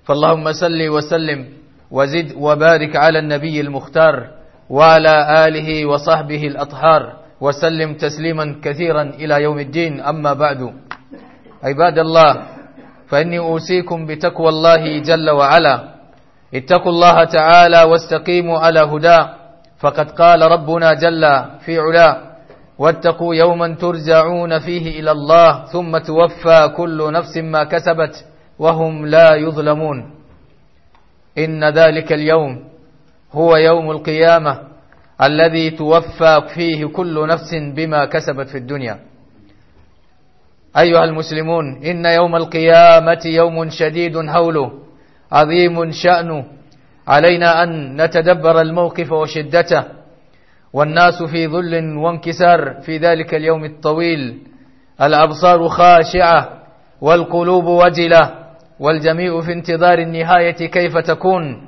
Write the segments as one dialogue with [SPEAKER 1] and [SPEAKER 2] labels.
[SPEAKER 1] فاللهم صل وسلم وزد وبارك على النبي المختار وعلى آله وصحبه الأطهار وسلم تسليما كثيرا إلى يوم الدين أما بعد عباد الله فإني أوصيكم بتقوى الله جل وعلا اتقوا الله تعالى واستقيموا على هداه فقد قال ربنا جل في علاه واتقوا يوما ترجعون فيه إلى الله ثم توفى كل نفس ما كسبت وهم لا يظلمون إن ذلك اليوم هو يوم القيامة الذي توفى فيه كل نفس بما كسبت في الدنيا أيها المسلمون إن يوم القيامة يوم شديد هوله عظيم شأنه علينا أن نتدبر الموقف وشدته والناس في ذل وانكسار في ذلك اليوم الطويل الأبصار خاشعة والقلوب وجلة والجميع في انتظار النهاية كيف تكون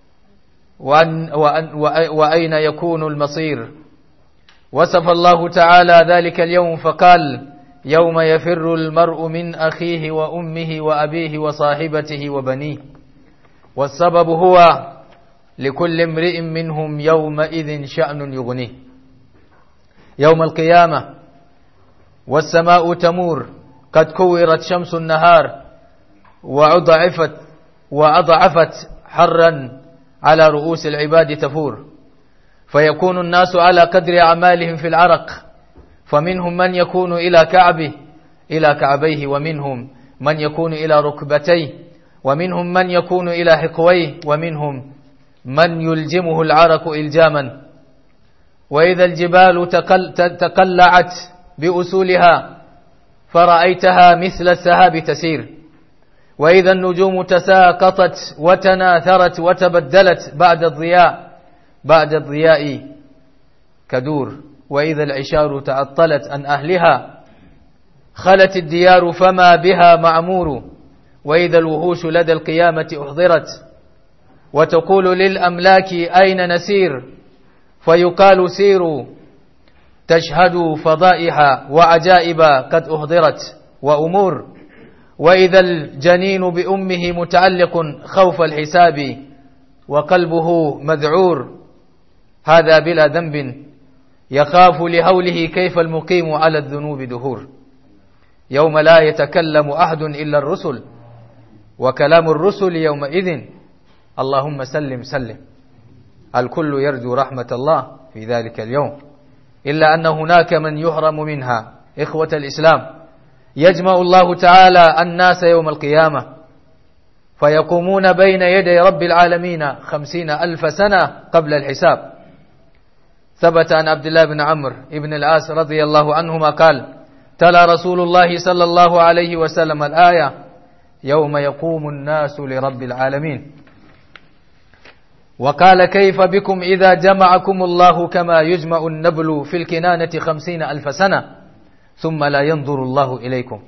[SPEAKER 1] وأن وأن وأين يكون المصير وصف الله تعالى ذلك اليوم فقال يوم يفر المرء من أخيه وأمه وأبيه وصاحبته وبنيه والسبب هو لكل امرئ منهم يومئذ شأن يغنيه يوم القيامة والسماء تمور قد كورت شمس النهار وأضعفت وأضعفت حرا على رؤوس العباد تفور فيكون الناس على قدر أعمالهم في العرق فمنهم من يكون إلى كعبه إلى كعبيه ومنهم من يكون إلى ركبتيه ومنهم من يكون إلى حقويه ومنهم من يلجمه العرق إلجاما وإذا الجبال تقل تقلعت بأسولها فرأيتها مثل السهاب تسير وإذا النجوم تساقطت وتناثرت وتبدلت بعد الضياء بعد الضياء كدور وإذا العشار تعطلت عن أهلها خلت الديار فما بها معمور وإذا الوحوش لدى القيامة أحضرت وتقول للأملاك أين نسير فيقال سيروا تشهد فضائح وعجائب قد أحضرت وأمور وإذا الجنين بأمه متعلق خوف الحساب وقلبه مذعور هذا بلا ذنب يخاف لهوله كيف المقيم على الذنوب دهور يوم لا يتكلم أحد إلا الرسل وكلام الرسل يومئذ اللهم سلم سلم الكل يرجو رحمة الله في ذلك اليوم إلا أن هناك من يحرم منها إخوة الإسلام يجمع الله تعالى الناس يوم القيامة فيقومون بين يدي رب العالمين خمسين ألف سنة قبل الحساب ثبت عن عبد الله بن عمرو بن العاص رضي الله عنهما قال تلا رسول الله صلى الله عليه وسلم الآية يوم يقوم الناس لرب العالمين وقال كيف بكم إذا جمعكم الله كما يجمع النبل في الكنانة خمسين ألف سنة ثم لا ينظر الله إليكم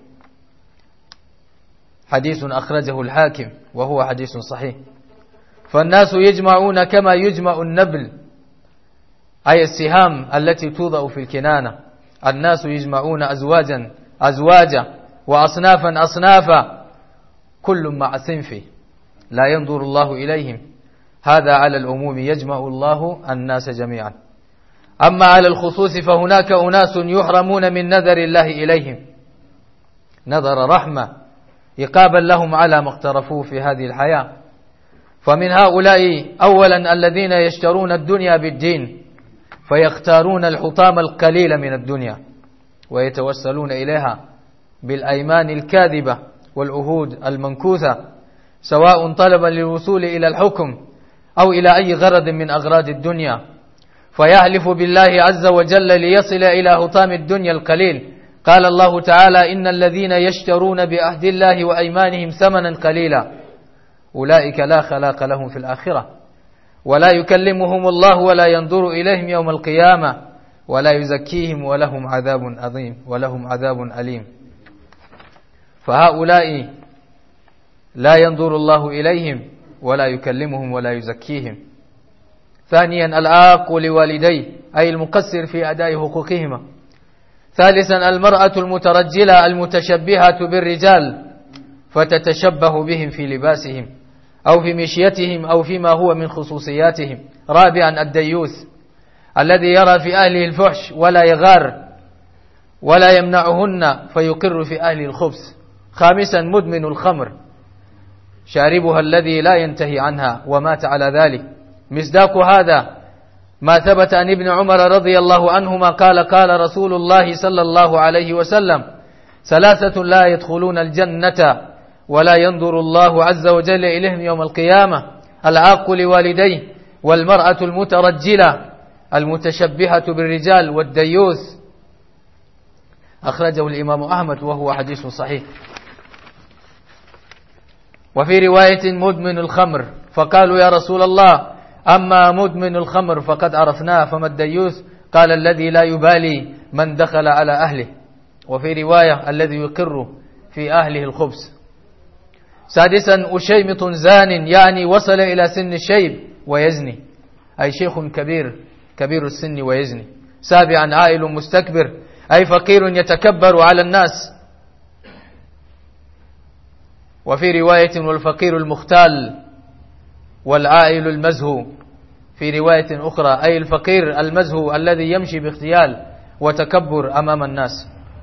[SPEAKER 1] حديث أخرجه الحاكم وهو حديث صحيح فالناس يجمعون كما يجمع النبل أي السهام التي توضع في الكنانة الناس يجمعون أزواجا أزواجا وأصنافا أصنافا كل مع صنفه لا ينظر الله إليهم هذا على العموم يجمع الله الناس جميعا أما على الخصوص فهناك أناس يحرمون من نذر الله إليهم نذر رحمة إقابا لهم على ما اقترفوه في هذه الحياة فمن هؤلاء أولا الذين يشترون الدنيا بالدين فيختارون الحطام القليل من الدنيا ويتوسلون إليها بالأيمان الكاذبة والعهود المنكوثة سواء طلبا للوصول إلى الحكم أو إلى أي غرض من أغراض الدنيا فيحلف بالله عز وجل ليصل إلى حطام الدنيا القليل قال الله تعالى إن الذين يشترون بعهد الله وأيمانهم ثمنا قليلا أولئك لا خلاق لهم في الآخرة ولا يكلمهم الله ولا ينظر إليهم يوم القيامة ولا يزكيهم ولهم عذاب عظيم ولهم عذاب أليم فهؤلاء لا ينظر الله إليهم ولا يكلمهم ولا يزكيهم ثانيا العاق لوالديه أي المقصر في أداء حقوقهما ثالثا المرأة المترجلة المتشبهة بالرجال فتتشبه بهم في لباسهم أو في مشيتهم أو فيما هو من خصوصياتهم رابعا الديوث الذي يرى في أهله الفحش ولا يغار ولا يمنعهن فيقر في أهل الخبث خامسا مدمن الخمر شاربها الذي لا ينتهي عنها ومات على ذلك مصداق هذا ما ثبت عن ابن عمر رضي الله عنهما قال قال رسول الله صلى الله عليه وسلم ثلاثة لا يدخلون الجنة ولا ينظر الله عز وجل إليهم يوم القيامة العاق لوالديه والمرأة المترجلة المتشبهة بالرجال والديوث أخرجه الإمام أحمد وهو حديث صحيح وفي رواية مدمن الخمر فقالوا يا رسول الله أما مدمن الخمر فقد عرفناه فما الديوث قال الذي لا يبالي من دخل على أهله وفي رواية الذي يقر في أهله الخبز سادسا أشيمط زان يعني وصل إلى سن الشيب ويزني أي شيخ كبير كبير السن ويزني سابعا عائل مستكبر أي فقير يتكبر على الناس وفي رواية والفقير المختال والعائل المزهو في رواية أخرى أي الفقير المزهو الذي يمشي باختيال وتكبر أمام الناس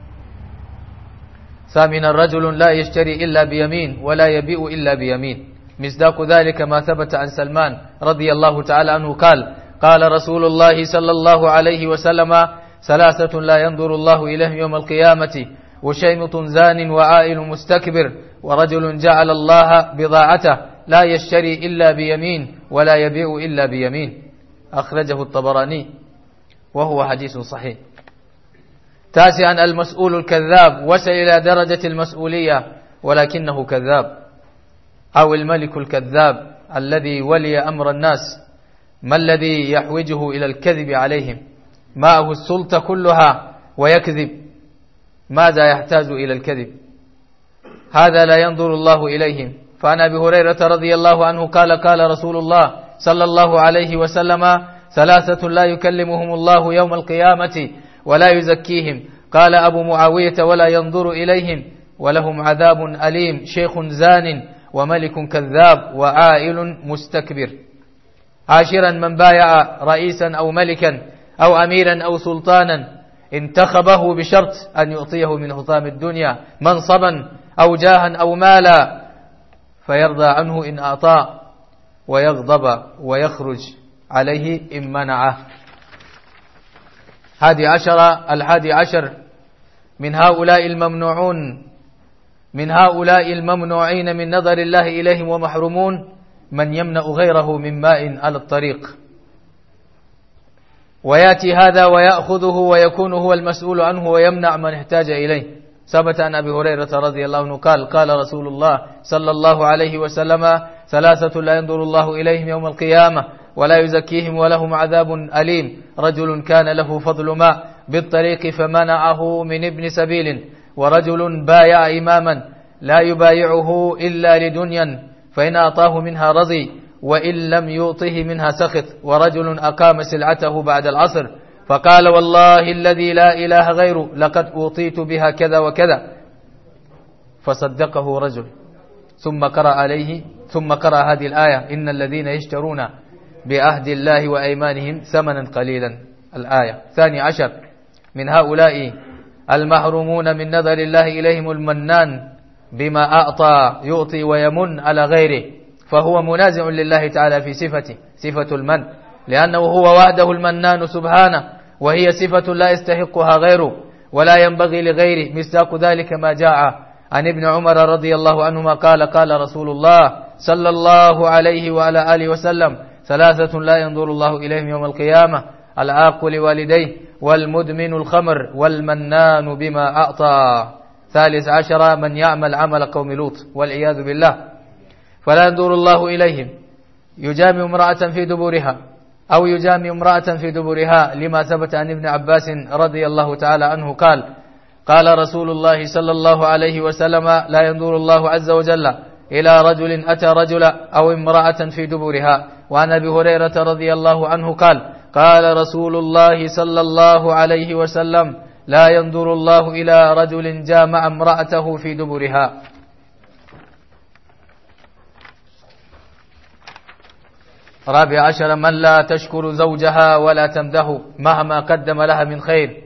[SPEAKER 1] ثامنا رجل لا يشتري إلا بيمين ولا يبيع إلا بيمين مصداق ذلك ما ثبت عن سلمان رضي الله تعالى عنه قال قال رسول الله صلى الله عليه وسلم ثلاثة لا ينظر الله إليهم يوم القيامة وشيمط زان وعائل مستكبر ورجل جعل الله بضاعته لا يشتري إلا بيمين ولا يبيع إلا بيمين أخرجه الطبراني وهو حديث صحيح تاسعا المسؤول الكذاب وصل إلى درجة المسؤولية ولكنه كذاب أو الملك الكذاب الذي ولي أمر الناس ما الذي يحوجه إلى الكذب عليهم معه السلطة كلها ويكذب ماذا يحتاج إلى الكذب هذا لا ينظر الله إليهم فعن أبي هريرة رضي الله عنه قال قال رسول الله صلى الله عليه وسلم ثلاثة لا يكلمهم الله يوم القيامة ولا يزكيهم قال أبو معاوية ولا ينظر إليهم ولهم عذاب أليم شيخ زان وملك كذاب وعائل مستكبر عاشرا من بايع رئيسا أو ملكا أو أميرا أو سلطانا انتخبه بشرط أن يعطيه من حطام الدنيا منصبا أو جاها أو مالا فيرضى عنه إن أعطاه ويغضب ويخرج عليه إن منعه هذه عشرة الحادي عشر من هؤلاء الممنوعون من هؤلاء الممنوعين من نظر الله إليهم ومحرومون من يمنع غيره من ماء على الطريق وياتي هذا ويأخذه ويكون هو المسؤول عنه ويمنع من احتاج إليه ثبت عن أبي هريرة رضي الله عنه قال قال رسول الله صلى الله عليه وسلم ثلاثة لا ينظر الله إليهم يوم القيامة ولا يزكيهم ولهم عذاب أليم رجل كان له فضل ماء بالطريق فمنعه من ابن سبيل ورجل بايع إماما لا يبايعه إلا لدنيا فإن أعطاه منها رضي وإن لم يعطه منها سخط ورجل أقام سلعته بعد العصر فقال والله الذي لا إله غيره لقد أوطيت بها كذا وكذا فصدقه رجل ثم قرأ عليه ثم قرأ هذه الآية إن الذين يشترون بعهد الله وأيمانهم ثمنا قليلا الآية ثاني عشر من هؤلاء المحرومون من نظر الله إليهم المنان بما أعطى يعطي ويمن على غيره فهو منازع لله تعالى في صفته صفة المن لأنه هو وحده المنان سبحانه وهي صفة لا يستحقها غيره ولا ينبغي لغيره مصداق ذلك ما جاء عن ابن عمر رضي الله عنهما قال قال رسول الله صلى الله عليه وعلى آله وسلم ثلاثة لا ينظر الله إليهم يوم القيامة العاق لوالديه والمدمن الخمر والمنان بما أعطى ثالث عشر من يعمل عمل قوم لوط والعياذ بالله فلا ينظر الله إليهم يجامع امرأة في دبرها أو يجامع امرأة في دبرها لما ثبت عن ابن عباس رضي الله تعالى عنه قال قال رسول الله صلى الله عليه وسلم لا ينظر الله عز وجل إلى رجل أتى رجلا أو امرأة في دبرها وعن أبي هريرة رضي الله عنه قال قال رسول الله صلى الله عليه وسلم لا ينظر الله إلى رجل جامع امرأته في دبرها رابع عشر من لا تشكر زوجها ولا تمده مهما قدم لها من خير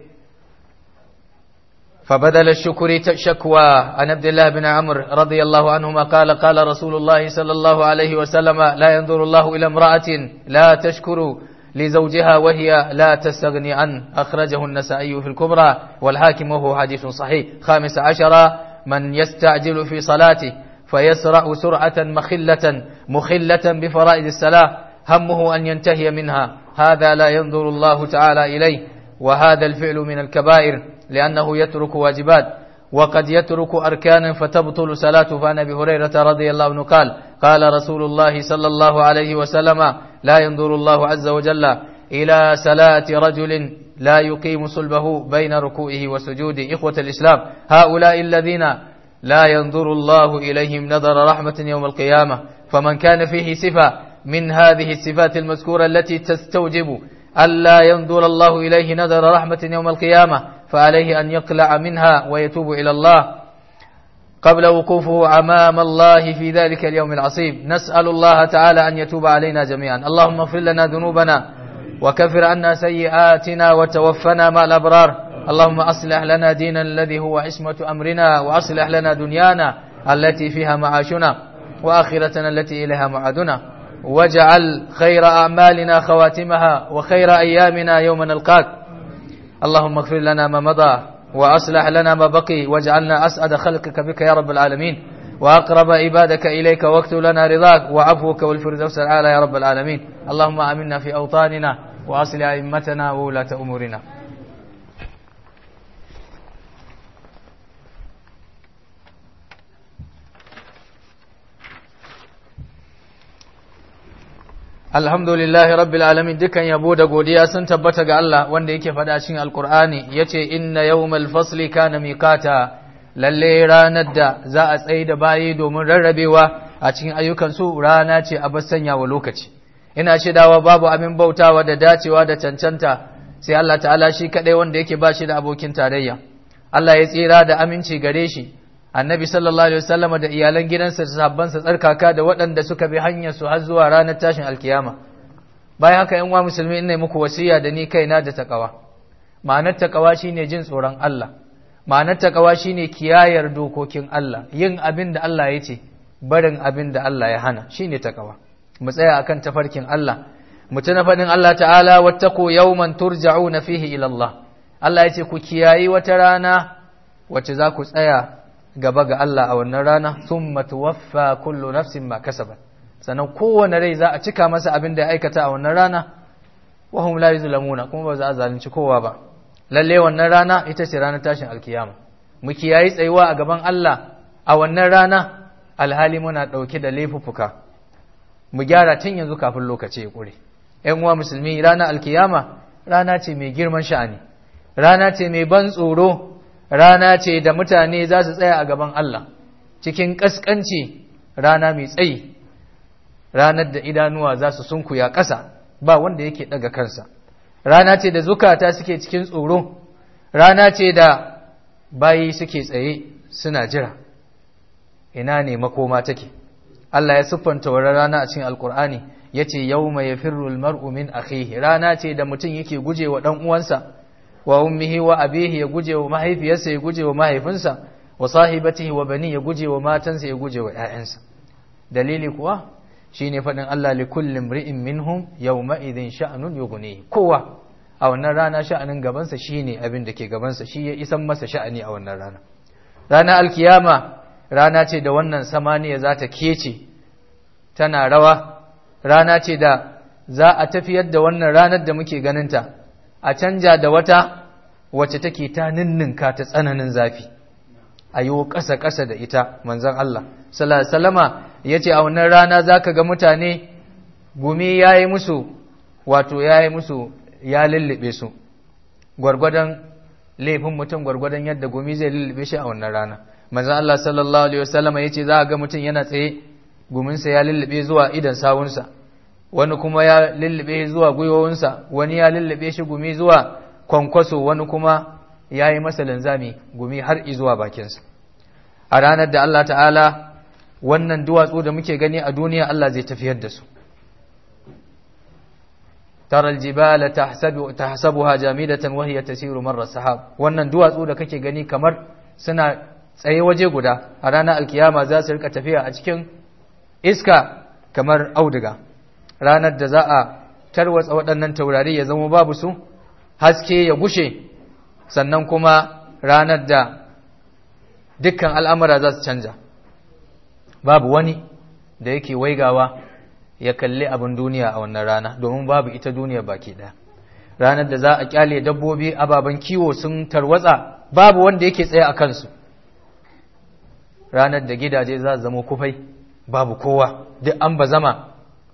[SPEAKER 1] فبدل الشكر شكوى عن عبد الله بن عمرو رضي الله عنهما قال قال رسول الله صلى الله عليه وسلم لا ينظر الله إلى امرأة لا تشكر لزوجها وهي لا تستغني عنه أخرجه النسائي في الكبرى والحاكم وهو حديث صحيح خامس عشر من يستعجل في صلاته فيسرع سرعة مخلة مخلة بفرائض الصلاة همه أن ينتهي منها هذا لا ينظر الله تعالى إليه وهذا الفعل من الكبائر لأنه يترك واجبات وقد يترك أركانا فتبطل صلاته فعن أبي هريرة رضي الله عنه قال قال رسول الله صلى الله عليه وسلم لا ينظر الله عز وجل إلى صلاة رجل لا يقيم صلبه بين ركوعه وسجوده إخوة الإسلام هؤلاء الذين لا ينظر الله إليهم نظر رحمة يوم القيامة فمن كان فيه صفة من هذه الصفات المذكورة التي تستوجب ألا ينظر الله إليه نظر رحمة يوم القيامة فعليه أن يقلع منها ويتوب إلى الله قبل وقوفه أمام الله في ذلك اليوم العصيب نسأل الله تعالى أن يتوب علينا جميعا اللهم اغفر لنا ذنوبنا وكفر عنا سيئاتنا وتوفنا مع الأبرار اللهم أصلح لنا دينا الذي هو عصمة أمرنا وأصلح لنا دنيانا التي فيها معاشنا وآخرتنا التي إليها معادنا واجعل خير أعمالنا خواتمها وخير أيامنا يوم نلقاك اللهم اغفر لنا ما مضى وأصلح لنا ما بقي واجعلنا أسعد خلقك بك يا رب العالمين وأقرب عبادك إليك واكتب لنا رضاك وعفوك والفردوس الأعلى يا رب العالمين اللهم آمنا في أوطاننا وأصل أئمتنا وولاة أمورنا Alhamdulillahi rabbil alamin dukan yabo da godiya sun tabbata ga Allah wanda yake faɗa cikin Alkur'ani yace inna yawmal fasli kana miqata lalle ranar da za a tsaye da bayi domin rarrabewa a cikin ayyukan su rana ce a bar sanya wa lokaci ina shaidawa babu abin bautawa da dacewa da cancanta sai Allah ta'ala shi kadai wanda yake ba shi da abokin tarayya Allah ya tsira da aminci gare shi annabi sallallahu alaihi wasallam da iyalan gidansa da sahabbansa tsarkaka da waɗanda suka bi hanyar su har zuwa ranar tashin alkiyama bayan haka yan uwa musulmi ina muku wasiya da ni kaina da takawa ma'anar takawa shine jin tsoron Allah ma'anar takawa shine kiyayar dokokin Allah yin abin da Allah ya ce barin abin da Allah ya hana shine takawa mu tsaya akan tafarkin Allah mu tuna faɗin Allah ta'ala wattaqu yawman turja'una fihi ila Allah Allah ya ce ku kiyayi wata rana wacce za ku tsaya gaba ga Allah a wannan rana thumma tuwaffa kullu nafsin ma kasabat sannan kowane rai za a cika masa abin da ya aikata a wannan rana wa hum la yuzlamuna kuma ba za a zalunci kowa ba lalle wannan rana ita ce ranar tashin alkiyama mu kiyayi tsayuwa a gaban Allah a wannan rana alhali muna dauke da laifuffuka mu gyara tun yanzu kafin lokaci ya kure ƴan uwa musulmi ranar alkiyama rana ce mai girman sha'ani rana ce mai ban tsoro rana ce da mutane za su tsaya a gaban Allah cikin ƙasƙanci rana mai tsayi ranar da idanuwa za su sunkuya ƙasa ba wanda yake ɗaga kansa rana ce da zukata suke cikin tsoro rana ce da bayi suke tsaye suna jira ina ne makoma take Allah ya siffanta wa rana a cikin alkur'ani ya ce yau mai firul mar'u min akhihi rana ce da mutum yake guje wa ɗan uwansa wa ummihi wa abihi ya guje wa mahaifiyarsa ya guje wa mahaifinsa wa sahibatihi wa bani ya guje wa matansa ya guje wa ƴaƴansa dalili kuwa shine faɗin Allah li kulli imri'in minhum yawma idhin sha'nun yughnihi kowa a wannan rana sha'anin gabansa shine abin da ke gabansa shi ya isan masa sha'ani a wannan rana rana alkiyama rana ce da wannan samaniya za ta kece tana rawa rana ce da za a tafiyar da wannan ranar da muke ganinta a canja da wata wacce take ta ninninka ta tsananin zafi a yi ƙasa-ƙasa da ita manzan Allah salama ya ce a wannan rana za ka ga mutane gumi ya yi musu wato ya yi musu ya lullube su gwargwadon laifin mutum gwargwadon yadda gumi zai lullube shi a wannan rana manzan Allah sallallahu alaihi wasallama ya ce za a ga mutum yana tsaye guminsa ya lullube zuwa idan sawunsa wani kuma ya lullube zuwa gwiwowinsa wani ya lullube shi gumi zuwa kwankwaso wani kuma ya yi masa linzami gumi har zuwa bakinsa a ranar da Allah ta'ala wannan duwatsu da muke gani a duniya Allah zai tafiyar da su tara aljibala tahsabu tahsabuha jamidatan wa hiya tasiru marra sahab wannan duwatsu da kake gani kamar suna tsaye waje guda a ranar alkiyama za su rika tafiya a cikin iska kamar auduga ranar da za a tarwatsa waɗannan taurari ya zama babu su haske ya gushe sannan kuma ranar da dukkan al'amura za su canja babu wani da yake waigawa ya kalli abin duniya a wannan rana domin babu ita duniya baki ɗaya ranar da za a kyale dabbobi ababen kiwo sun tarwatsa babu wanda yake tsaye a kansu ranar da gidaje za su zama kufai babu kowa duk an ba zama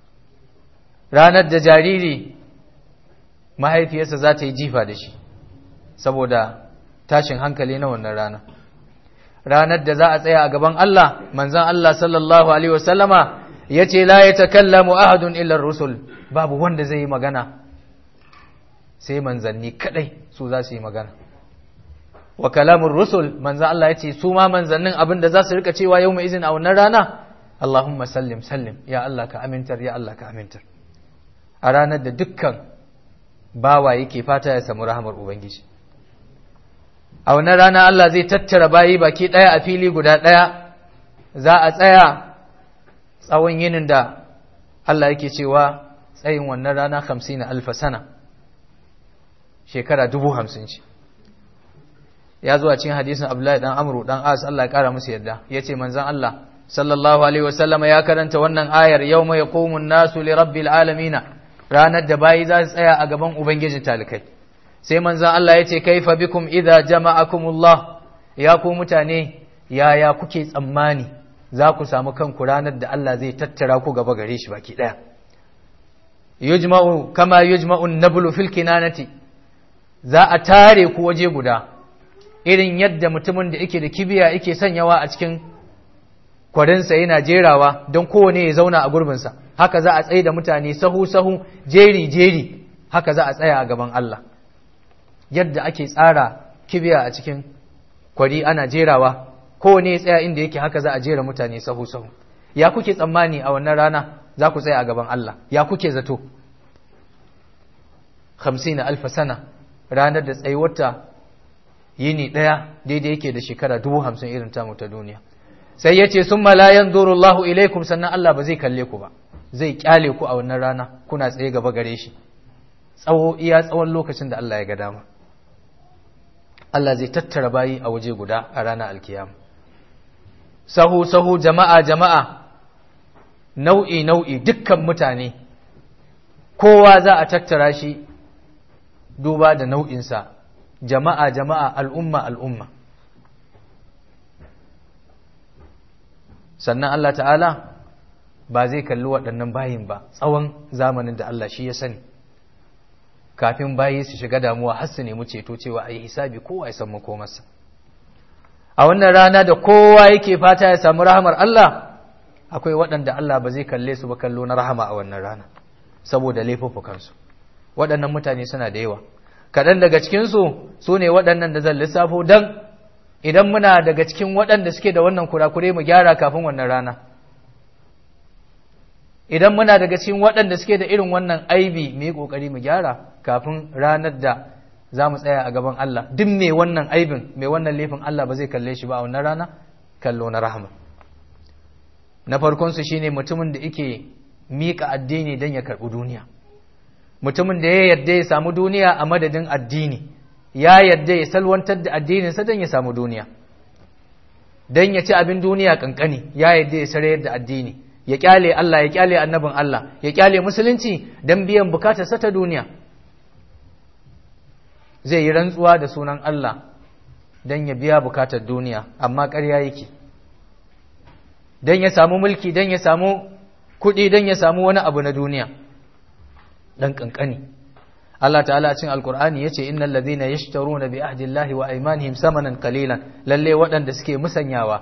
[SPEAKER 1] ranar da jariri mahaifiyarsa za ta yi jifa da shi saboda tashin hankali na wannan rana ranar da za a tsaya a gaban Allah manzan Allah sallallahu alaihi wasallama ya ce la ya takallamu ahadun illar rusul babu wanda zai yi magana sai manzanni kadai su za su yi magana wa kalamun rusul manzan Allah ya ce su ma manzannin abin da za su rika cewa yau mai izin a wannan rana Allahumma sallim sallim ya Allah ka amintar ya Allah ka amintar a ranar da dukkan bawa yake fata ya samu rahamar ubangiji a wannan rana Allah zai tattara bayi baki ɗaya a fili guda ɗaya za a tsaya tsawon yinin da Allah yake cewa tsayin wannan rana hamsin alfa sana shekara dubu hamsin ce ya zuwa cikin hadisin Abdullahi dan Amru dan As Allah ya kara musu yadda yace manzon Allah sallallahu alaihi wasallama ya karanta wannan ayar yawma yaqumun nasu li rabbil alamin ranar da bayi za su tsaya a gaban ubangijin talikai sai manzon Allah yace kaifa bikum idza jama'akumullah ya ku mutane yaya kuke tsammani za ku samu kanku ranar da Allah zai tattara ku gaba gare shi baki daya yujma'u kama yujma'u an-nablu fil kinanati za a tare ku waje guda irin yadda mutumin da yake da kibiya yake sanyawa a cikin kwarinsa yana jerawa don kowane ya zauna a gurbinsa haka za a tsaye da mutane sahu-sahu jeri-jeri haka za a tsaya a gaban Allah yadda ake tsara kibiya a cikin kwari ana jerawa kowane ya tsaya inda yake haka za a jera mutane sahu-sahu ya kuke tsammani a wannan rana za ku tsaya a gaban Allah ya kuke zato hamsin alfa sana ranar da tsayuwarta yini ɗaya daidai yake da shekara dubu hamsin irin tamu ta duniya sai ya ce sun malayan Allahu ilaikum sannan Allah ba zai kalle ku ba zai kyale ku a wannan rana kuna tsaye gaba gare shi tsawo iya tsawon lokacin da Allah ya ga dama Allah zai tattara bayi a waje guda a ranar alkiyama sahu sahu jama'a jama'a nau'i nau'i dukkan mutane kowa za a tattara shi duba da nau'insa jama'a jama'a al'umma al'umma sannan Allah ta'ala ba zai kalli waɗannan bayin ba tsawon zamanin da Allah shi ya sani kafin bayi su shiga damuwa har su nemi ceto cewa a yi hisabi kowa ya san makomarsa a wannan rana da kowa yake fata ya samu rahamar Allah akwai waɗanda Allah ba zai kalle su ba kallo na rahama a wannan rana saboda laifuffukansu waɗannan mutane suna da yawa kaɗan daga cikinsu su ne waɗannan da zan lissafo don idan muna daga cikin waɗanda suke da wannan kurakure mu gyara kafin wannan rana idan muna daga cikin waɗanda suke da irin wannan aibi mu yi ƙoƙari mu gyara kafin ranar da za mu tsaya a gaban Allah duk mai wannan aibin mai wannan laifin Allah ba zai kalle shi ba a wannan rana kallo na rahama na farkonsu shine mutumin da yake miƙa addini don ya karɓi duniya mutumin da ya yarda ya samu duniya a madadin addini ya yarda ya salwantar da addininsa don ya samu duniya don ya ci abin duniya kankani ya yarda ya sarayar da addini ya kyale Allah ya kyale annabin Allah ya kyale musulunci don biyan bukatarsa ta duniya zai yi rantsuwa da sunan Allah don ya biya bukatar duniya amma ƙarya yake don ya samu mulki don ya samu kuɗi don ya samu wani abu na duniya ɗan ƙanƙani Allah ta'ala cin alkur'ani yace innal ladhina yashtaruna bi ahdillahi wa aymanihim samanan qalilan lalle waɗanda suke musanyawa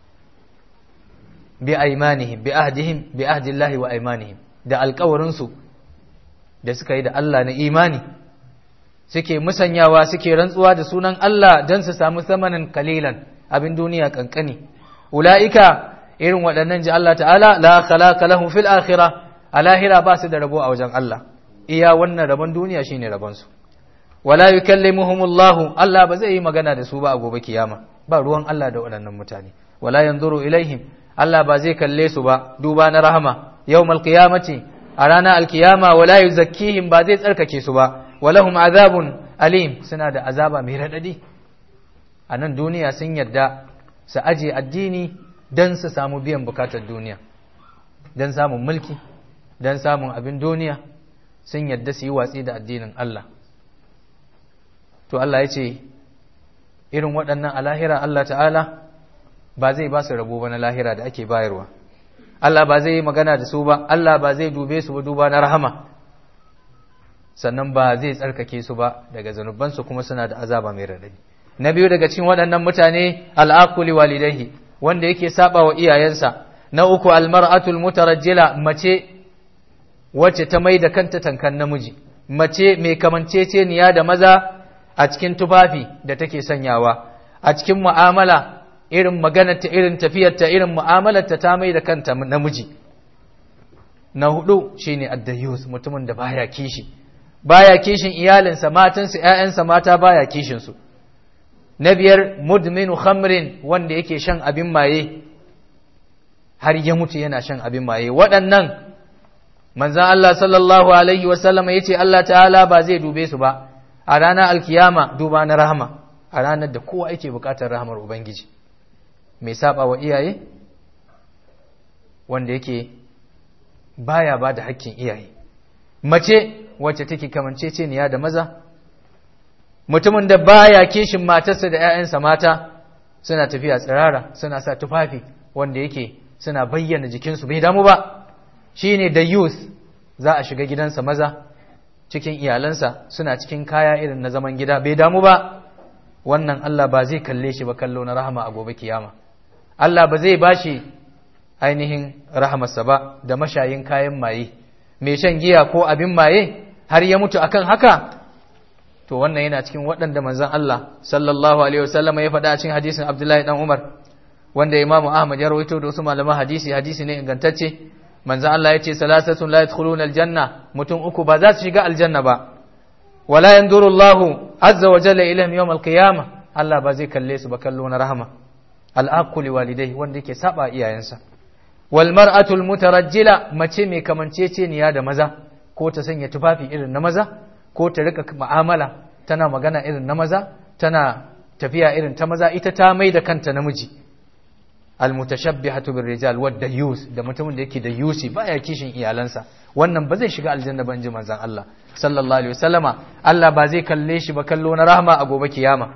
[SPEAKER 1] bi aymanihim bi ahdihim bi ahdillahi wa aymanihim da alƙawarin su da suka yi da Allah na imani suke musanyawa suke rantsuwa da sunan Allah dan su samu samanan qalilan abin duniya kankani ulaika irin waɗannan ji Allah ta'ala la khalaqa lahum fil akhirah a lahira ba su da rabo a wajen Allah iya wannan rabon duniya shine rabon su wala yukallimuhumullahu Allah ba zai yi magana da su ba a gobe kiyama ba ruwan Allah da waɗannan mutane wala yanzuru ilaihim Allah ba zai kalle su ba duba na rahama yawmal qiyamati a ranar alkiyama wala yuzakkihim ba zai tsarkake su ba walahum azabun alim suna da azaba mai radadi a nan duniya sun yadda su aje addini don su samu biyan bukatar duniya don samun mulki don samun abin duniya sun yadda su yi watsi da addinin Allah to Allah ya ce irin waɗannan a lahira Allah ta'ala ba zai ba su rabo ba na lahira da ake bayarwa Allah ba zai yi magana da su ba Allah ba zai dube su ba duba na rahama sannan ba zai tsarkake su ba daga zanubansu kuma suna da azaba mai radadi na biyu daga cikin waɗannan mutane al'aquli walidaihi wanda yake saba wa iyayensa na uku almar'atul mutarajjila mace wacce ta mai da kanta tankan namiji mace mai kamanceceniya da maza a cikin tufafi da take sanyawa a cikin mu'amala irin maganarta irin tafiyarta irin mu'amalarta ta mai da kanta namiji na hudu shine addayus mutumin da baya kishi baya kishin iyalinsa matansa ƴaƴansa mata baya kishin su na biyar mudminu khamrin wanda yake shan abin maye har ya mutu yana shan abin maye waɗannan manzan Allah sallallahu alaihi wasallam ya ce Allah ta'ala ba zai dube su ba a ranar alkiyama duba na rahama a ranar da kowa yake buƙatar rahamar ubangiji mai saba wa iyaye wanda yake baya ba da hakkin iyaye mace wacce take kamanceceniya da maza mutumin da baya kishin matarsa da 'ya'yansa mata suna tafiya tsirara suna sa tufafi wanda yake suna bayyana jikinsu bai damu ba shine da youth za a shiga gidansa maza cikin iyalansa suna cikin kaya irin na zaman gida bai damu ba wannan Allah ba zai kalle shi ba kallo na rahama a gobe kiyama Allah ba zai bashi ainihin rahamarsa ba da mashayin kayan maye mai shan giya ko abin maye har ya mutu akan haka to wannan yana cikin waɗanda manzon Allah sallallahu alaihi wasallam ya faɗa a cikin hadisin Abdullahi dan Umar wanda Imam Ahmad ya rawaito da wasu malaman hadisi hadisi ne ingantacce manzon Allah ya ce salasatun la yadkhuluna aljanna mutum uku ba za su shiga aljanna ba wala yanzuru Allah azza wa jalla ilaihim yawm alqiyama Allah ba zai kalle su ba kallo na rahama al'aquli walidai wanda yake saba iyayensa wal mar'atul mutarajjila mace mai kamanceceniya da maza ko ta sanya tufafi irin na maza ko ta rika mu'amala tana magana irin na maza tana tafiya irin ta maza ita ta mai da kanta namiji almutashabbihatu birrijal wadda yus da mutumin da yake da yusi baya kishin iyalansa wannan ba zai shiga aljanna ban ji manzon Allah sallallahu alaihi wasallama Allah ba zai kalle shi ba kallo na rahama a gobe kiyama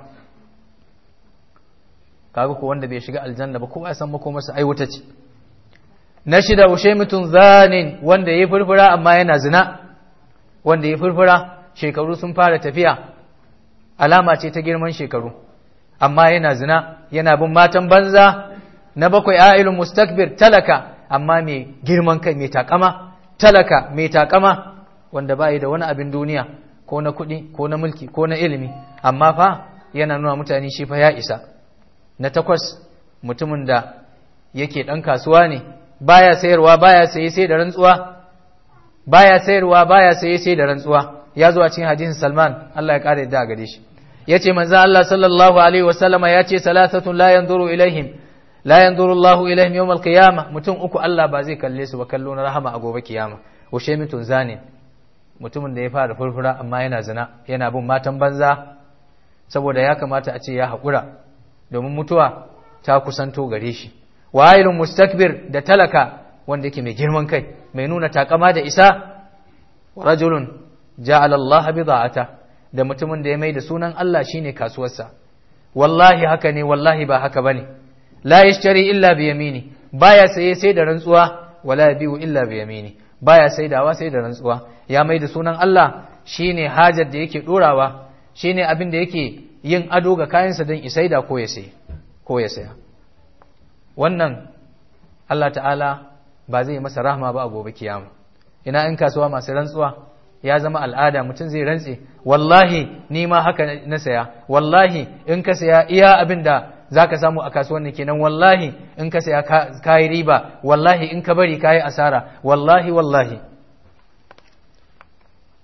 [SPEAKER 1] kaga ko wanda bai shiga aljanna ba kowa ya san makomarsa ai wuta ce na shida ushaymitun zanin wanda yayi furfura amma yana zina wanda yayi furfura shekaru sun fara tafiya alama ce ta girman shekaru amma yana zina yana bin matan banza na bakwai ailun mustakbir talaka amma mai girman kai mai takama talaka mai takama wanda bai da wani abin duniya ko na kuɗi ko na mulki ko na ilimi amma fa yana nuna mutane shi fa ya isa na takwas mutumin da yake ɗan kasuwa ne baya sayarwa baya saye sai da rantsuwa baya sayarwa baya saye sai da rantsuwa ya zo a cikin hadisin Salman Allah ya kare da gare shi yace manzo Allah sallallahu alaihi wasallama yace salasatun la yanzuru ilaihim la yanzuru Allahu ilaihim yawm al-qiyamah mutum uku Allah ba zai kalle su ba kallo na rahama a gobe kiyama wa shaymitun zanin mutumin da ya fara furfura amma yana zina yana bin matan banza saboda ya kamata a ce ya haƙura domin mutuwa ta kusanto gare shi wa'ilun mustakbir da talaka wanda yake mai girman kai mai nuna takama da isa wa rajulun ja'ala Allah bida'ata da mutumin da ya mai da sunan Allah shine kasuwarsa wallahi haka ne wallahi ba haka bane la yashtari illa bi yamini baya saye sai da rantsuwa wala yabiu illa bi yamini baya saidawa sai da rantsuwa ya mai da sunan Allah shine hajar da yake dorawa shine abin da yake yin ado ga kayansa don isaida ko ya sai ko ya saya wannan Allah ta'ala ba zai masa rahma ba a gobe kiyama ina in kasuwa masu rantsuwa ya zama al'ada mutum zai rantse wallahi ni ma haka na saya wallahi in ka saya iya abin da za ka samu a kasuwanni kenan wallahi in ka saya ka yi riba wallahi in ka bari ka yi asara wallahi wallahi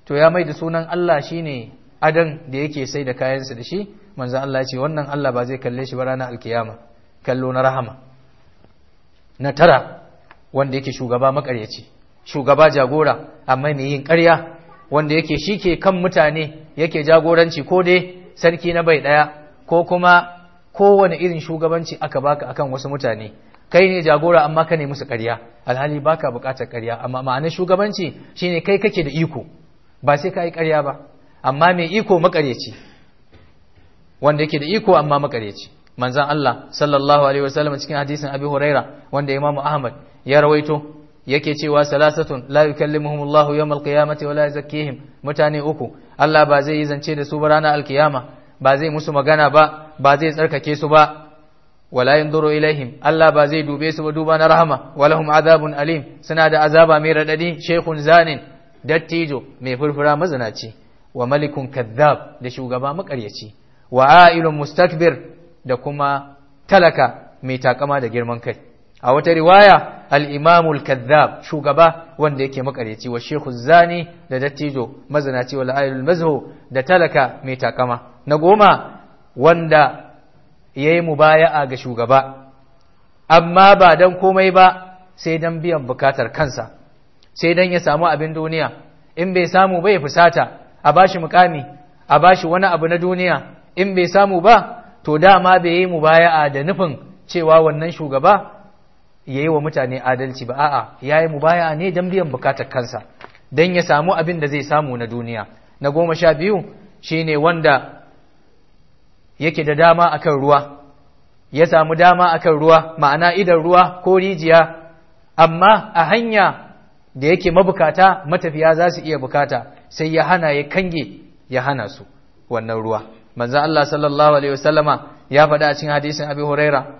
[SPEAKER 1] to ya mai da sunan Allah shine adan da yake sai da kayansa da shi manzon Allah ya ce wannan Allah ba zai kalle shi ba ranar alkiyama kallo na rahama na tara wanda yake shugaba makaryaci shugaba jagora amma mai yin ƙarya wanda yake shi ke kan mutane yake jagoranci ko dai sarki na bai ɗaya ko kuma kowane irin shugabanci aka baka akan wasu mutane kai ne jagora amma ka ne musu ƙarya alhali baka buƙatar ƙarya amma ma'anar shugabanci shine kai kake da iko ba sai ka yi ƙarya ba amma mai iko makaryaci wanda yake da iko amma makaryaci manzan Allah sallallahu alaihi wasallam cikin hadisin Abi Huraira wanda Imam Ahmad ya rawaito yake cewa salasatun la yukallimuhum Allahu yawm al-qiyamati wa la yuzakkihim mutane uku Allah ba zai yi zance da su ba ranar alkiyama ba zai musu magana ba ba zai tsarkake su ba wala yanzuru ilaihim Allah ba zai dube su ba duba na rahama walahum azabun alim suna da azaba mai radadi shaykhun zanin dattijo mai furfura mazinaci wa malikun kadhab da shugaba makaryaci wa ailun mustakbir da kuma talaka mai takama da girman kai a wata riwaya al-imamul kadhab shugaba wanda yake makaryaci wa shekhu zani da dattijo mazinaci wal ailul mazhu da talaka mai takama na goma wanda yayi mubaya'a ga shugaba amma ba dan komai ba sai dan biyan bukatar kansa sai dan ya samu abin duniya in bai samu ba ya fusata a bashi mukami a bashi wani abu na duniya in bai samu ba to dama bai yi mubaya'a da nufin cewa wannan shugaba ya yi wa mutane adalci ba a'a ya yi mubaya'a ne don biyan bukatar kansa don ya samu abin da zai samu na duniya na goma sha biyu shine wanda yake da dama akan ruwa ya samu dama akan ruwa ma'ana idan ruwa ko rijiya amma a hanya da yake mabukata matafiya za su iya bukata sai ya hana ya kange ya hana su wannan ruwa manzo Allah sallallahu alaihi wasallama ya faɗa a cikin hadisin Abi Huraira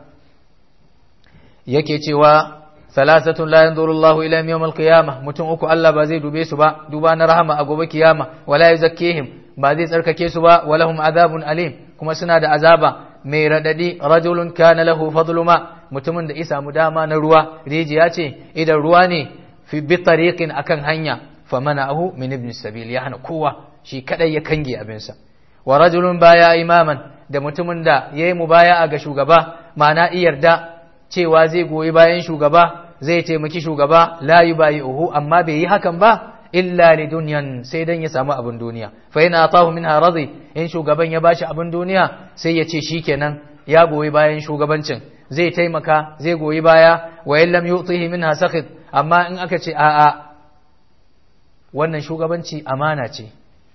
[SPEAKER 1] yake cewa salasatun la yanzuru Allahu ila yawm al-qiyamah mutum uku Allah ba zai dube su ba duba na rahama a gobe kiyama wala yuzakkihim ba zai tsarkake su ba walahum azabun alim kuma suna da azaba mai radadi rajulun kana lahu fadlu ma mutumin da ya samu dama na ruwa rijiya ce idan ruwa ne fi bi tariqin akan hanya famana'ahu min ibn sabil ya hana kowa shi kadai ya kange abinsa wa rajulun baya imaman da mutumin da yayi mubaya'a ga shugaba ma'ana iyarda cewa zai goyi bayan shugaba zai taimaki shugaba la yubayi'uhu amma bai yi hakan ba illa li dunyan sai dan ya samu abin duniya fa yana atahu minha radi in shugaban ya bashi abin duniya sai ya ce shikenan ya goyi bayan shugabancin zai taimaka zai goyi baya wa illam yu'tihi minha sakhit amma in aka ce a'a wannan shugabanci amana ce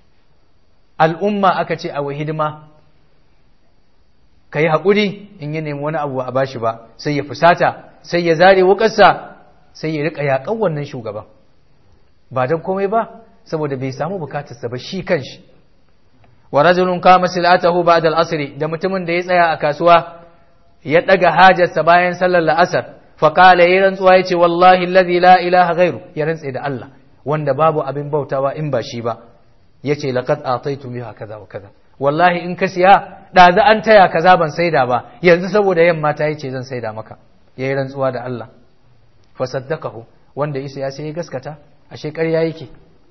[SPEAKER 1] al'umma aka ce a wa hidima ka yi haƙuri in yi nemi wani abu a bashi ba sai ya fusata sai ya zare wukarsa sai ya riƙa yaƙan wannan shugaban ba don komai ba saboda bai samu bukatarsa ba shi kanshi wa rajulun kama silatahu ba'da al-asr da mutumin da ya tsaya a kasuwa ya daga hajarsa bayan sallar la'asar fa qala ya rantsuwa yace wallahi alladhi la ilaha ghairu ya rantse da Allah wanda babu abin bautawa in ba shi ba yace laqad ataitu biha kaza wa kaza wallahi in ka siya da za an taya kaza ban saida ba yanzu saboda yamma ta yace zan saida maka yayi rantsuwa da Allah fa saddaqahu wanda isa ya sai ya gaskata ashe ƙarya yake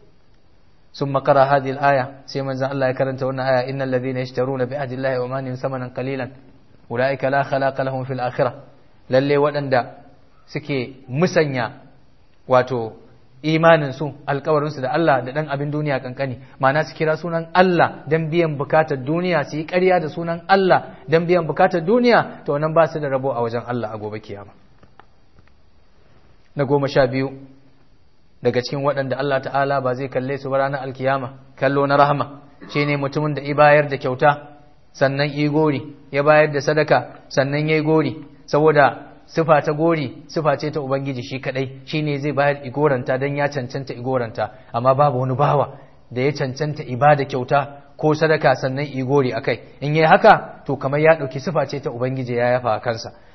[SPEAKER 1] ثم قرأ هذه الآية سيما الله يكرنت هنا آية إن الذين يشترون بعهد الله ومانهم ثمنا قليلا أولئك لا خلاق لهم في الآخرة lalle waɗanda suke musanya wato imaninsu alkawarinsu da Allah da ɗan abin duniya kankani ma'ana su kira sunan Allah don biyan bukatar duniya su yi ƙarya da sunan Allah don biyan bukatar duniya to nan ba su da rabo a wajen Allah a gobe kiyama na goma sha biyu daga cikin waɗanda Allah ta'ala ba zai kalle su ba ranar alkiyama kallo na rahama shi ne mutumin da i bayar da kyauta sannan i gori ya bayar da sadaka sannan ya yi gori saboda sifa ta gori sifa ce ta ubangiji shi kadai shi ne zai bayar igoranta don ya cancanta igoranta amma babu wani bawa da ya cancanta ibada kyauta ko sadaka sannan igori akai in yi haka to kamar ya ɗauki sifa ce ta ubangiji ya yafa a kansa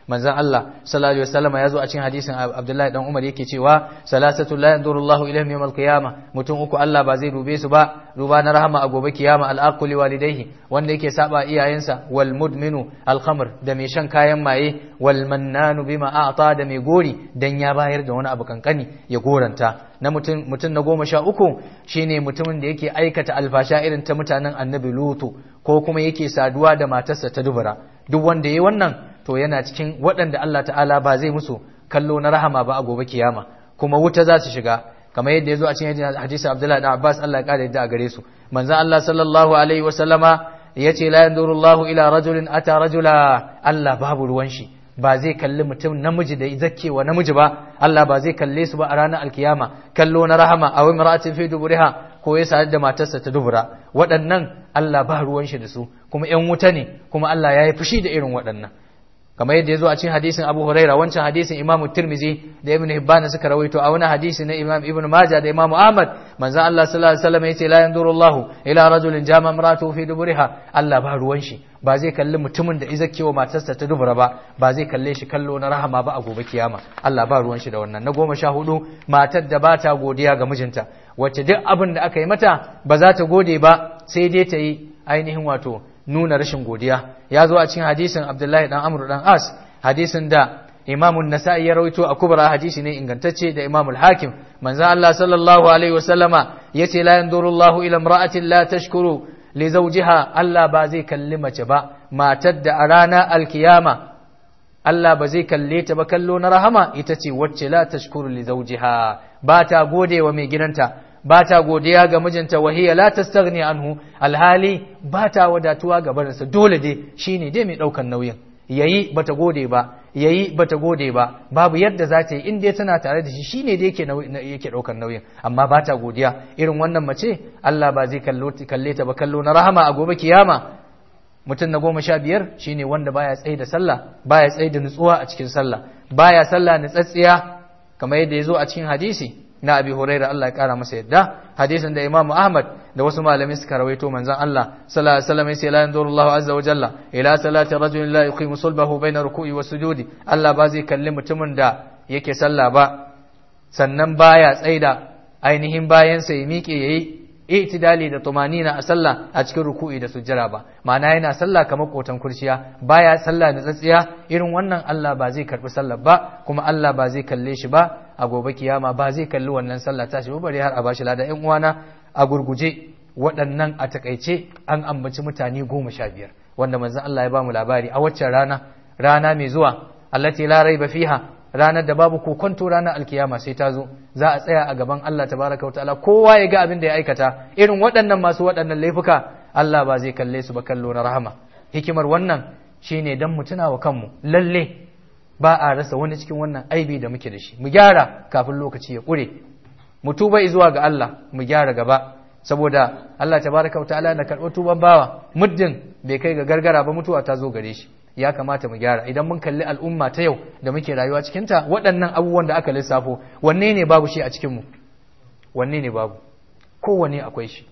[SPEAKER 1] manzon Allah sallallahu alaihi wasallam ya zo a cikin hadisin Abdullahi dan Umar yake cewa salasatu la yanzuru Allahu ilaihim yawmal qiyamah mutum uku Allah ba zai dube su ba duba na rahama a gobe kiyama al walidayhi wanda yake saba iyayensa wal mudminu al khamr da mai shan kayan maye wal mannanu bima a'ta da mai gori dan ya bayar da wani abu kankani ya goranta na mutum mutum na goma sha uku shine mutumin da yake aikata alfasha irin ta mutanen annabi lutu ko kuma yake saduwa da matarsa ta dubura duk wanda yayi wannan to yana cikin waɗanda Allah ta'ala ba zai musu kallo na rahama ba a gobe kiyama kuma wuta za su shiga kamar yadda ya zo a cikin hadisi Abdullahi da Abbas Allah ya kare yadda a gare su manzon Allah sallallahu alaihi wa sallama yace la yanzuru Allahu ila rajulin ata rajula Allah babu ruwan shi ba zai kalli mutum namiji da zakkewa namiji ba Allah ba zai kalle su ba a ranar alkiyama kallo na rahama a wani mara'atin fi duburiha ko ya sadu da matarsa ta dubura waɗannan Allah ba ruwan shi da su kuma ƴan wuta ne kuma Allah ya yi fushi da irin waɗannan kamar yadda ya zo a cikin hadisin Abu Huraira wancan hadisin Imam Tirmizi da Ibn Hibban suka rawaito a wani hadisi na Imam Ibn Majah da Imam Ahmad manzo Allah sallallahu alaihi wasallam yace la yanzuru Allahu ila rajulin jama imratu fi duburiha Allah ba ruwan shi ba zai kalli mutumin da izakkewa matarsa ta dubura ba ba zai kalle shi kallo na rahama ba a gobe kiyama Allah ba ruwan shi da wannan na goma sha hudu matar da ba ta godiya ga mijinta wacce duk abin da aka yi mata ba za ta gode ba sai dai ta yi ainihin wato nuna rashin godiya ya zo a cikin hadisin Abdullahi dan Amr dan As hadisin da Imam nasai ya rawaito a kubra hadisi ne ingantacce da Imam al-Hakim manzo Allah sallallahu alaihi wasallama yace la yanzuru Allahu ila imra'atin la tashkuru li zawjiha Allah ba zai kalli mace ba matar da a rana alkiyama Allah ba zai kalle ta ba kallo na rahama ita ce wacce la tashkuru li zawjiha ba ta gode wa mai gidanta ba ta godiya ga mijinta wahiya la tastaghni anhu alhali ba ta wadatuwa ga barinsa dole dai shine dai mai daukan nauyin yayi bata gode ba yayi bata gode ba babu yadda za ta yi in dai tana tare da shi shine dai yake yake daukan nauyin amma ba ta godiya irin wannan mace Allah ba zai kalle ta ba kallo na rahama a gobe kiyama mutum na goma sha biyar shine wanda baya tsaye da sallah baya tsaye da nutsuwa a cikin sallah baya sallah nutsatsiya kamar yadda ya zo a cikin hadisi na abi huraira Allah ya kara masa yadda hadisin da imamu ahmad da wasu malamai suka rawaito manzon Allah sallallahu alaihi wasallam sai la yanzuru Allah azza wa jalla ila salati rajulin la yuqimu sulbahu baina ruku'i wa sujudi Allah ba zai kalli mutumin da yake sallah ba sannan baya tsaida ainihin bayansa ya miƙe yayi itidali da tumanina a sallah a cikin ruku'i da sujjara ba ma'ana yana sallah kamar kotan kurciya baya sallah da tsatsiya irin wannan Allah ba zai karbi sallah ba kuma Allah ba zai kalle shi ba a gobe kiyama ba zai kalli wannan sallah tashi ba bare har a bashi lada ƴan uwana a gurguje waɗannan a takaice an ambaci mutane goma sha biyar wanda manzon Allah ya ba mu labari a waccan rana rana mai zuwa allati la raiba fiha ranar da babu kokonto ranar alkiyama sai ta zo za a tsaya a gaban Allah tabaraka ta'ala kowa ya ga abin da ya aikata irin waɗannan masu waɗannan laifuka Allah ba zai kalle su ba kallo na rahama hikimar wannan shine dan mu tuna wa kanmu lalle ba a rasa wani cikin wannan aibi da muke da shi mu gyara kafin lokaci ya ƙure mu tuba zuwa ga Allah mu gyara gaba saboda Allah tabaraka ta'ala na karɓar tuban bawa muddin bai kai ga gargara ba mutuwa ta zo gare shi ya kamata mu gyara idan mun kalli al'umma ta yau da muke rayuwa cikinta waɗannan abubuwan da aka lissafo wanne ne babu shi a cikinmu wanne ne babu kowane akwai shi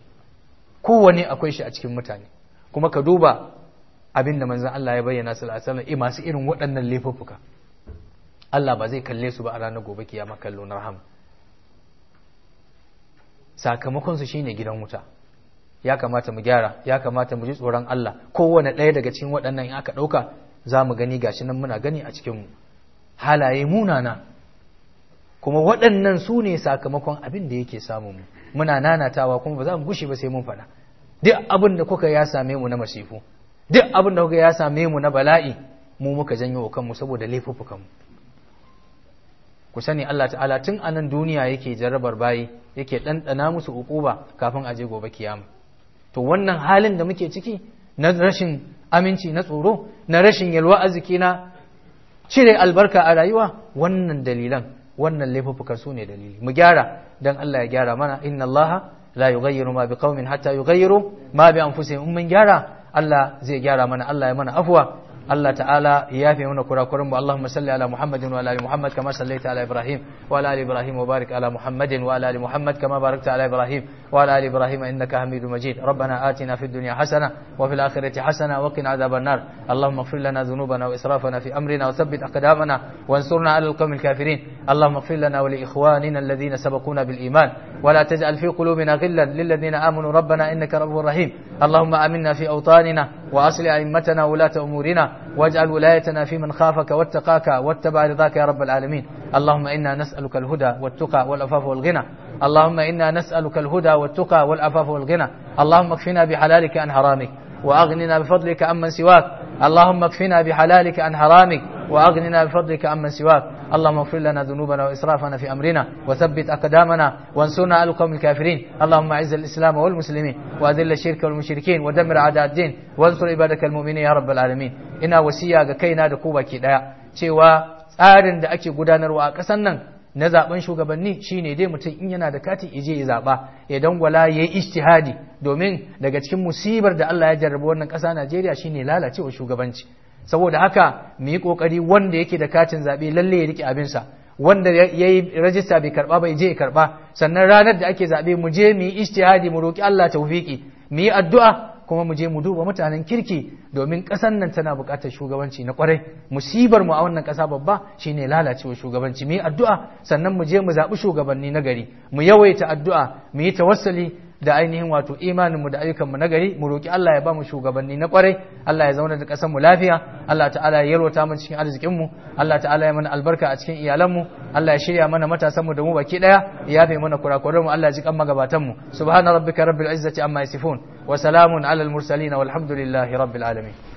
[SPEAKER 1] kowane akwai shi a cikin mutane kuma ka duba abin da manzon Allah ya bayyana sallallahu alaihi wasallam masu irin waɗannan laifuffuka Allah ba zai kalle su ba a ranar gobe kiyama kallo na rahama sakamakon su shine gidan wuta ya kamata mu gyara ya kamata mu ji tsoron Allah kowane ɗaya daga cikin waɗannan in aka ɗauka za mu gani gashi nan muna gani a cikinmu halaye munana kuma waɗannan su ne sakamakon abin da yake samun mu muna nanatawa kuma ba za mu gushe ba sai mun faɗa duk abin da kuka ya same mu na masifu duk abin da kuka ya same mu na bala'i mu muka janyo wa kanmu saboda laifuffukan mu ku sani Allah ta'ala tun a nan duniya yake jarrabar bayi yake ɗanɗana musu uquba kafin a je gobe kiyama to wannan halin da muke ciki na rashin aminci na tsoro na rashin yalwa arziki na cire albarka a rayuwa wannan dalilan wannan laifuffukan su ne dalili mu gyara dan Allah ya gyara mana inna Allah la yughayyiru ma biqaumin hatta yughayyiru ma bi anfusihim in mun gyara Allah zai gyara mana Allah ya mana afwa Allah ta'ala ya yafe mana kurakuran mu Allahumma salli ala Muhammadin wa ala ali Muhammad kama sallaita ala Ibrahim wa ala ali Ibrahim wa barik ala Muhammadin wa ala ali Muhammad kama barakta ala Ibrahim wa ala ali Ibrahim innaka Hamidum Majid ربنا آتنا في الدنيا حسنة وفي الآخرة حسنة وقنا عذاب النار اللهم اغفر لنا ذنوبنا وإسرافنا في أمرنا وثبت أقدامنا وانصرنا على القوم الكافرين اللهم اغفر لنا ولإخواننا الذين سبقونا بالإيمان ولا تجعل في قلوبنا غلا للذين آمنوا ربنا إنك رب رحيم اللهم آمنا في أوطاننا وأصل أئمتنا ولاة أمورنا واجعل ولايتنا في من خافك واتقاك واتبع رضاك يا رب العالمين اللهم إنا نسألك الهدى والتقى والعفاف والغنى اللهم إنا نسألك الهدى والتقى والعفاف والغنى اللهم اكفنا بحلالك عن حرامك وأغننا بفضلك عمن سواك اللهم اكفنا بحلالك عن حرامك وأغننا بفضلك عمن سواك اللهم اغفر لنا ذنوبنا وإسرافنا في أمرنا وثبت أقدامنا وانصرنا على القوم الكافرين اللهم أعز الإسلام والمسلمين وأذل الشرك والمشركين ودمر أعداء الدين وانصر عبادك المؤمنين يا رب العالمين ina wasiya ga kaina da ku baki daya cewa tsarin da ake gudanarwa a ƙasar nan na zaben shugabanni shine dai mutum in yana da kati ije ya zaba ya dangwala ya yi ijtihadi domin daga cikin musibar da Allah ya jarraba wannan ƙasa Najeriya shine lalacewa shugabanci saboda haka mu yi kokari wanda yake da katin zabe lalle ya rike abinsa wanda ya yi rajista bai karba bai je ya karba sannan ranar da ake zabe mu je mu yi ijtihadi mu roki Allah tawfiki mu yi addu'a kuma mu je mu duba mutanen kirki domin ƙasar nan tana buƙatar shugabanci na ƙwarai musibar mu a wannan ƙasa babba shine lalacewa shugabanci mu yi addu'a sannan mu je mu zaɓi shugabanni na gari mu yawaita addu'a mu yi tawassali da ainihin wato imanin mu da ayyukan mu na gari mu roki Allah ya ba mu shugabanni na ƙwarai Allah ya zauna da ƙasar mu lafiya Allah ta'ala ya yalwata mu cikin arzikin mu Allah ta'ala ya mana albarka a cikin iyalan mu Allah ya shirya mana matasan mu da mu baki daya ya yafe mana kurakuran mu Allah ya ji kan magabatan mu subhana rabbika rabbil izzati amma yasifun وسلام على المرسلين والحمد لله رب العالمين